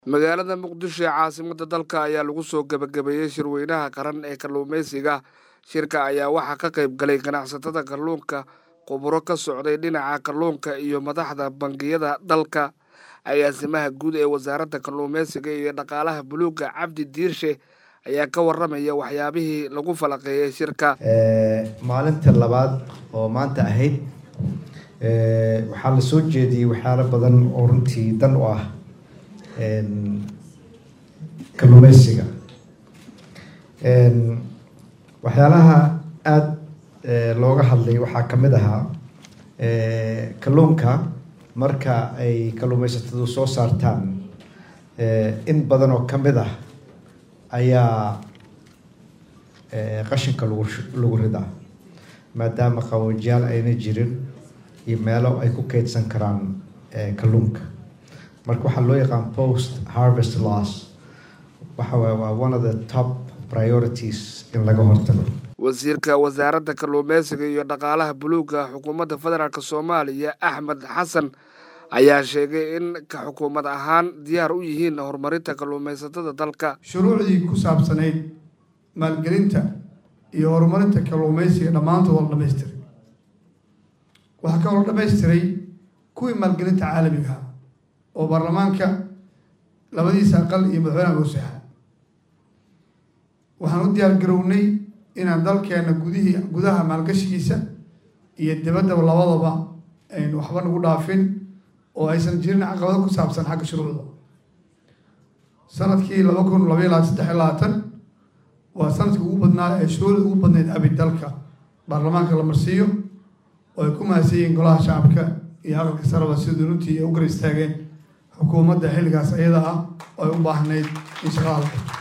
magaalada muqdisho ee caasimada dalka ayaa lagu soo gebagabeeyey shirweynaha qaran ee kalluumeysiga shirka ayaa waxaa ka qayb galay ganacsatada kalluunka khuburo ka socday dhinaca kalluunka iyo madaxda bangiyada dalka agaasimaha guud ee wasaaradda kalluumeysiga iyo dhaqaalaha buluugga cabdi diirshe ayaa ka waramaya waxyaabihii lagu falaqeeyey shirka maalinta labaad oo maanta ahayd waxaa la soo jeediyey waxyaalo badan oo runtii dan u ah kalluumeysiga waxyaalaha aada looga hadlay waxaa ka mid ahaa kalluunka marka ay kalluumeysatadu soo saartaan in badan oo ka mid ah ayaa qashinka lagu lagu ridaa maadaama qaboojiyaal ayna jirin iyo meelo ay ku keydsan karaan kalluunka marka waxaa loo yaqaan post harvest loss waxa waye waa one of the top priorities in laga hortago wasiirka wasaaradda kalluumeysiga iyo dhaqaalaha buluugga xukuumadda federaalk soomaaliya axmed xasan ayaa sheegay in ka xukuumad ahaan diyaar u yihiin horumarinta kalluumeysatada dalka shuruucdii ku saabsanayd maalgelinta iyo horumarinta kalluumeysiga dhammaantood waa la dhamaystiray waxaa kaloo dhamaystiray kuwii maalgelinta caalamiga oo baarlamaanka labadiisa aqal iyo madaxweynaha goosaxa waxaan u diyaar garownay inaan dalkeena gudihii gudaha maalgashigiisa iyo dibaddaba labadaba aynu waxba nagu dhaafin oo aysan jirin caqabado ku saabsan xagga shuruucda sanadkii laba kun labaiy labaatan saddex iyo labaatan waa sanadkii ugu badnaa ee shuruucda ugu badnayd abid dalka baarlamaanka la marsiiyo oo ay ku mahadsan yihiin golaha shacabka iyo aqalka saraba sidii runtii ay u gar istaageen xukuumadda xilligaas iyada ah oo ay u baahnayd in shaqada la qabto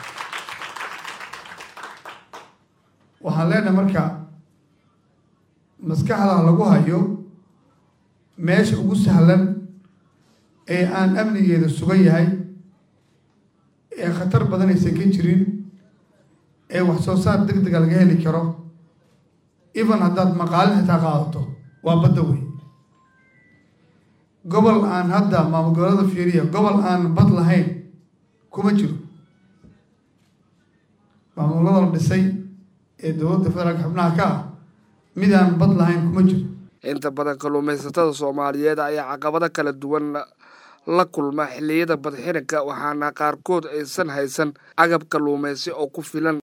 waxaan leenahay marka maskaxda lagu hayo meesha ugu sahlan ee aan amnigeeda sugan yahay ee khatar badan aysan ka jirin ee wax soo saar deg dega laga heli karo even haddaad maqaalin xitaa qaadato waa badda wey gobol aan hadda maamul gobolada fiiriya gobol aan bad lahayn kuma jiro maamulada la dhisay ee dowladda federaalka xubnaha ka ah mid aan bad lahayn kuma jiro inta badan kalluumeysatada soomaaliyeed ayaa caqabado kala duwan la kulma xilliyada badxirinka waxaana qaarkood aysan haysan agab kalluumeysi oo ku filan